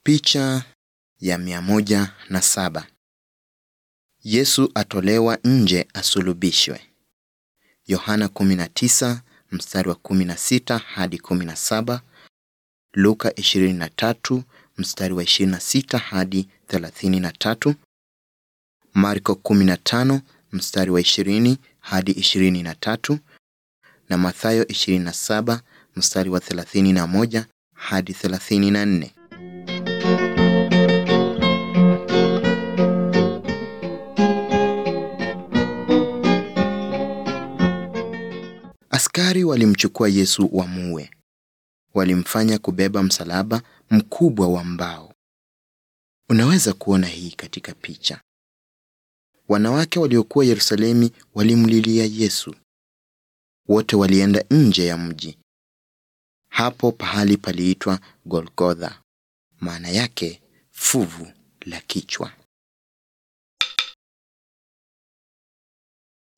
Picha ya mia moja na saba. Yesu atolewa nje asulubishwe. Yohana 19 mstari wa 16 hadi 17. Luka 23 mstari wa 26 hadi 33. Marko 15 mstari wa 20 hadi 23 na Mathayo 27 mstari wa 31 hadi 34. Askari walimchukua Yesu wamuue. Walimfanya kubeba msalaba mkubwa wa mbao. Unaweza kuona hii katika picha. Wanawake waliokuwa Yerusalemu walimlilia Yesu. Wote walienda nje ya mji. Hapo pahali paliitwa Golgotha, maana yake fuvu la kichwa.